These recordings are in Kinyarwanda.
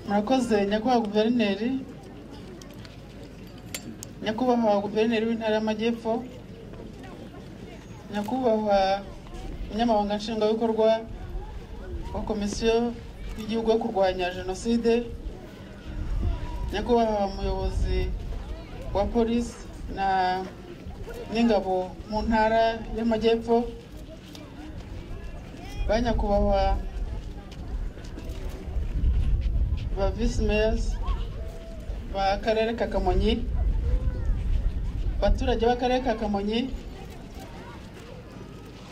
murakoze nyakubahwa guverineri nyakubahwa guverineri w'intara y'amajyepfo nyakubahwa umunyamabanga nshingwabikorwa wa komisiyo y'igihugu yo kurwanya jenoside nyakubahwa umuyobozi wa polisi na n'ingabo mu ntara y'amajyepfo ba nyakubahwa ba visi meyasi b'akarere ka kamonyi abaturage b'akarere ka kamonyi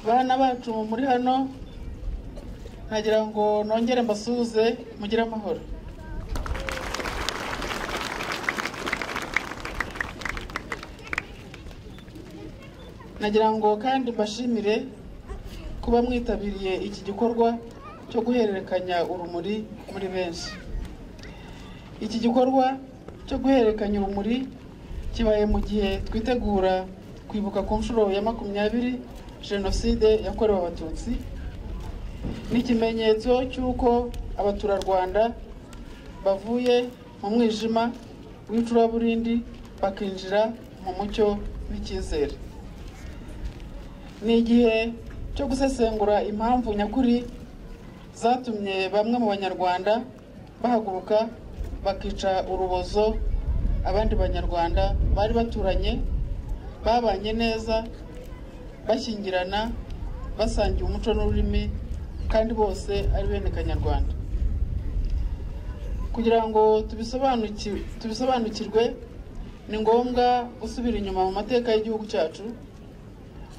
bana bacu muri hano ntagira ngo nongere mbasuhuze mugire amahoro nagira ngo kandi mbashimire kuba mwitabiriye iki gikorwa cyo guhererekanya urumuri muri benshi iki gikorwa cyo guhererekanya urumuri kibaye mu gihe twitegura kwibuka ku nshuro ya makumyabiri jenoside yakorewe abatutsi ni ikimenyetso cy'uko abaturarwanda bavuye mu mwijima w'icuraburindi bakinjira mu mucyo w'icyizere ni igihe cyo gusesengura impamvu nyakuri zatumye bamwe mu banyarwanda bahaguruka bakica urubozo abandi banyarwanda bari baturanye babanye neza bashyingirana basangiye umuco n'ururimi kandi bose ari bene kanyarwanda kugira ngo tubisobanuki- tubisobanukirwe ni ngombwa gusubira inyuma mu mateka y'igihugu cyacu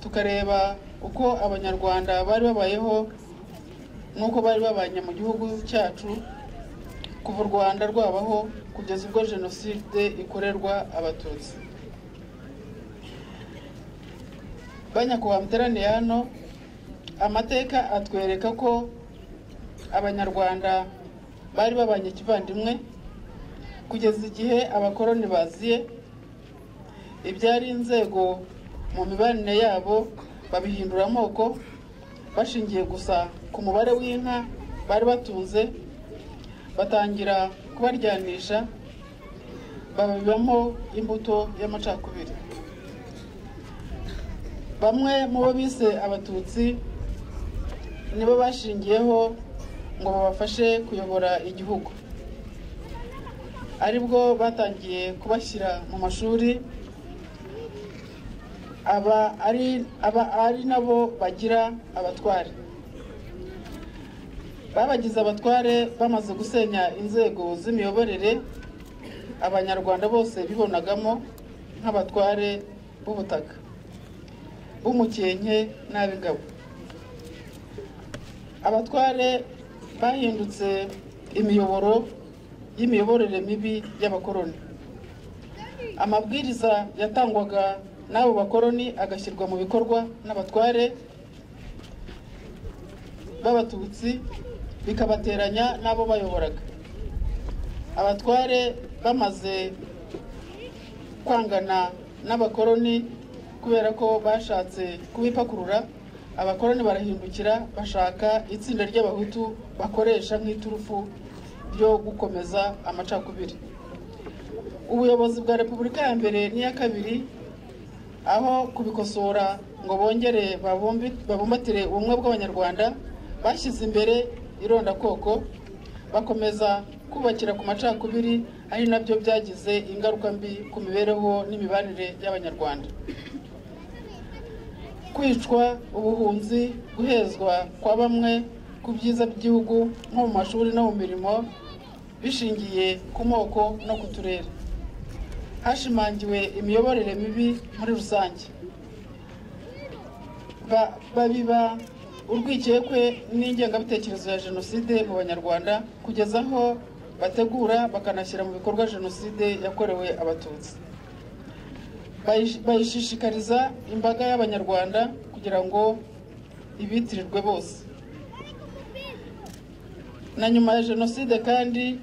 tukareba uko abanyarwanda bari babayeho n'uko bari babanye mu gihugu cyacu kuva u rwanda rwabaho kugeza ubwo jenoside ikorerwa abatutsi banyakubahwa muteraniye hano amateka atwereka ko abanyarwanda bari babanye kivandimwe kugeza igihe abakoroni baziye ibyari inzego mu mibanire yabo babihindura amoko bashingiye gusa ku mubare w'inka bari batunze batangira kubaryanisha babibamo imbuto y'amacakubiri bamwe mu bo bise abatutsi nibo bashingiyeho ngo babafashe kuyobora igihugu aribwo batangiye kubashyira mu mashuri aba ari aba ari nabo bagira abatware babagize abatware bamaze gusenya inzego z'imiyoborere abanyarwanda bose bibonagamo nk'abatware b'ubutaka b'umukenke n'ab'ingabo abatware bahindutse imiyoboro y'imiyoborere mibi y'abakoroni amabwiriza yatangwaga n'abo bakoroni agashyirwa mu bikorwa n'abatware b'abatutsi bikabateranya n'abo bayoboraga abatware bamaze kwangana n'abakoroni kubera ko bashatse kubipakurura abakoroni barahindukira bashaka itsinda ry'abahutu bakoresha nk'iturufu ryo gukomeza amacakubiri ubuyobozi bwa repubulika ya mbere n'iya kabiri aho kubikosora ngo bongere babumbi- babumbatire ubumwe bw'abanyarwanda bashyize imbere irondakoko bakomeza kubakira ku macakubiri ari nabyo byagize ingaruka mbi ku mibereho n'imibanire y'abanyarwanda kwicwa ubuhunzi guhezwa kwa bamwe ku byiza by'igihugu nko mu mashuri no mu mirimo bishingiye ku moko no ku turere hashimangiwe imiyoborere mibi muri rusange Ba- babiba urwikekwe n'ingengabitekerezo ya jenoside mu banyarwanda kugeza aho bategura bakanashyira mu bikorwa jenoside yakorewe abatutsi Bayish- bayishishikariza imbaga y'abanyarwanda kugira ngo ibitirirwe bose na nyuma ya jenoside kandi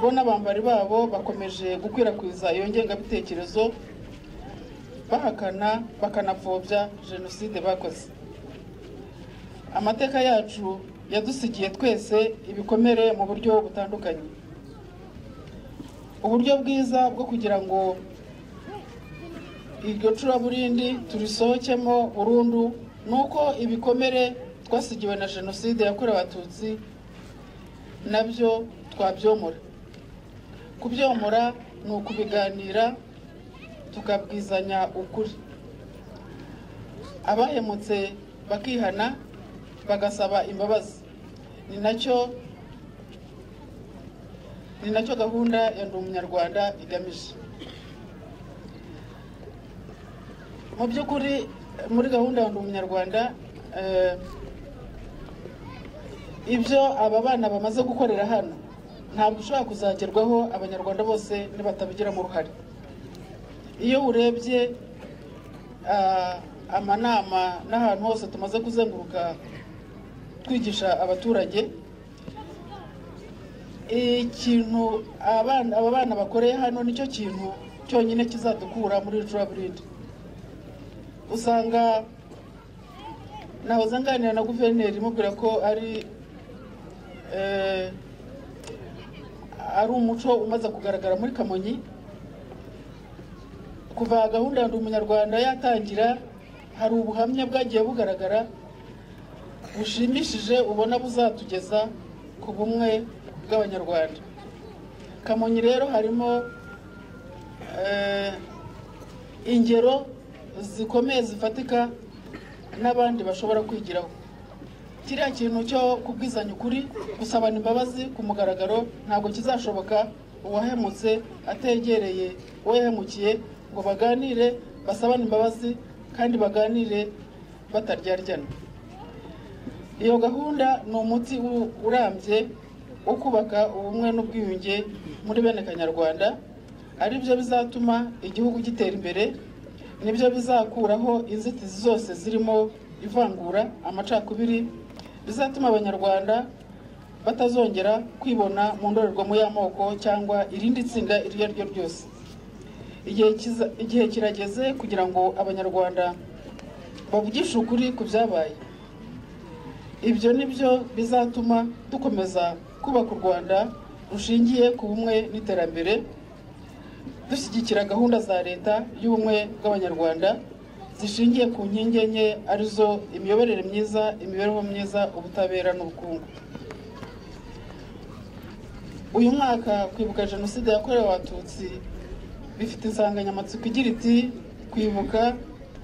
bo n'abambari babo bakomeje gukwirakwiza iyo ngengabitekerezo bahakana bakanapfobya jenoside bakoze amateka yacu yadusigiye twese ibikomere mu buryo butandukanye uburyo bwiza bwo kugira ngo iryo curaburindi turisohokemo burundu ni uko ibikomere twasigiwe na jenoside yakorewe abatutsi nabyo twabyomora kubyomora ni ukubiganira tukabwizanya ukuri abahemutse bakihana bagasaba imbabazi ni nacyo ni nacyo gahunda ya ndi umunyarwanda igamije mu by'ukuri muri gahunda ya ndi umunyarwanda eh, ibyo aba bana bamaze gukorera hano ntabwo ushobora kuzagerwaho abanyarwanda bose nibatabigiramo uruhare iyo urebye ah, amanama n'ahantu hose tumaze kuzenguruka twigisha abaturage ikintu abana aba bana bakoreye hano nicyo kintu cyonyine kizadukura muri icuraburindi usanga nahoze nganira na guverineri imubwira ko ari eh, ari umuco umaze kugaragara muri kamonyi kuva gahunda ya ndi umunyarwanda yatangira hari ubuhamya bwagiye bugaragara bushimishije ubona buzatugeza ku bumwe bw'abanyarwanda kamonyi rero harimo eh, ingero zikomeye zifatika n'abandi bashobora kwigiraho kiriya kintu cyo kubwizanya ukuri gusabana imbabazi ku mugaragaro ntabwo kizashoboka uwahemutse ategereye uwo yahemukiye ngo baganire basabane imbabazi kandi baganire bataryaryanwa iyo gahunda ni umuti u- urambye wo kubaka ubumwe n'ubwiyunge muri bene kanyarwanda ari byo bizatuma igihugu gitera imbere nibyo bizakuraho inzitizi zose zirimo ivangura amacakubiri bizatuma abanyarwanda batazongera kwibona mu ndorerwamo y'amoko cyangwa irindi tsinda iryo ari ryo ryose igihe kiza- igihe kirageze kugira ngo abanyarwanda bavugishe ukuri ku byabaye ibyo ni byo bizatuma dukomeza kubaka u rwanda rushingiye ku bumwe n'iterambere dushyigikira gahunda za leta y'ubumwe bw'abanyarwanda zishingiye ku nkingi enye arizo imiyoborere myiza imibereho myiza ubutabera n'ubukungu uyu mwaka kwibuka jenoside yakorewe abatutsi bifite insanganyamatsiko igira iti kwibuka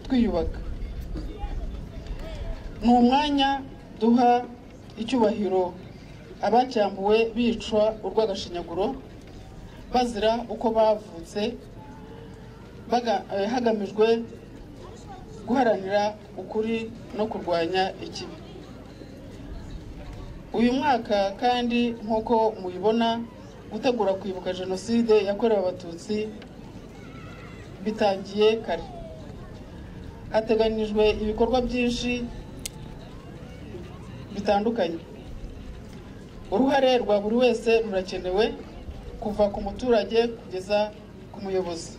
twiyubaka ni umwanya duha icyubahiro abacyambuwe bicwa urw'agashinyaguro bazira uko bavutse baga- eh, hagamijwe guharanira ukuri no kurwanya ikibi uyu mwaka kandi nk'uko mubibona gutegura kwibuka jenoside yakorewe abatutsi bitangiye kare hateganijwe ibikorwa byinshi bitandukanye uruhare rwa buri wese rurakenewe kuva ku muturage kugeza ku muyobozi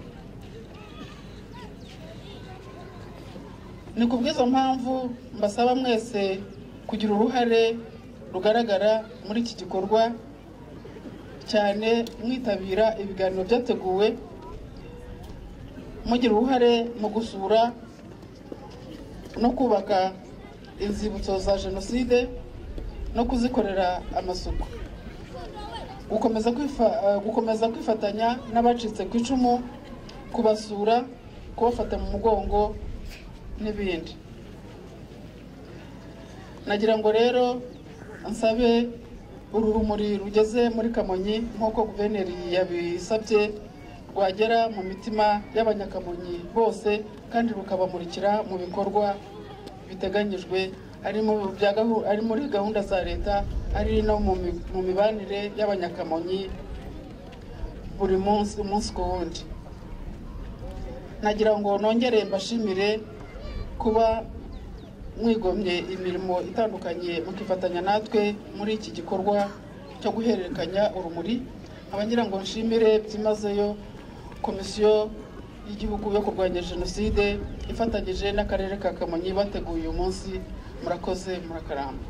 ni ku bw'izo mpamvu mbasaba mwese kugira uruhare rugaragara muri iki gikorwa cyane mwitabira ibiganiro byateguwe mugira uruhare mu gusura no kubaka inzibutso za jenoside no kuzikorera amasuku gukomeza kwifa- eh, gukomeza kwifatanya n'abacitse ku icumu kubasura kubafata mu mugongo n'ibindi nagira ngo rero nsabe uru rumuri rugeze muri kamonyi nk'uko guverineri yabisabye rwagera mu mitima y'abanyakamonyi bose kandi rukabamurikira mu bikorwa biteganyijwe ari mu bya gahu- ari muri gahunda za leta ari no mu mi- mu mibanire y'abanyakamonyi buri munsi umunsi ku wundi nagira ngo nongere mbashimire kuba mwigomye imirimo itandukanye mukifatanya natwe muri iki gikorwa cyo guhererekanya urumuri abangira ngo nshimire byimazeyo komisiyo y'igihugu yo kurwanya jenoside ifatanyije n'akarere ka kamonyi bateguye uyu munsi murakoze murakaramba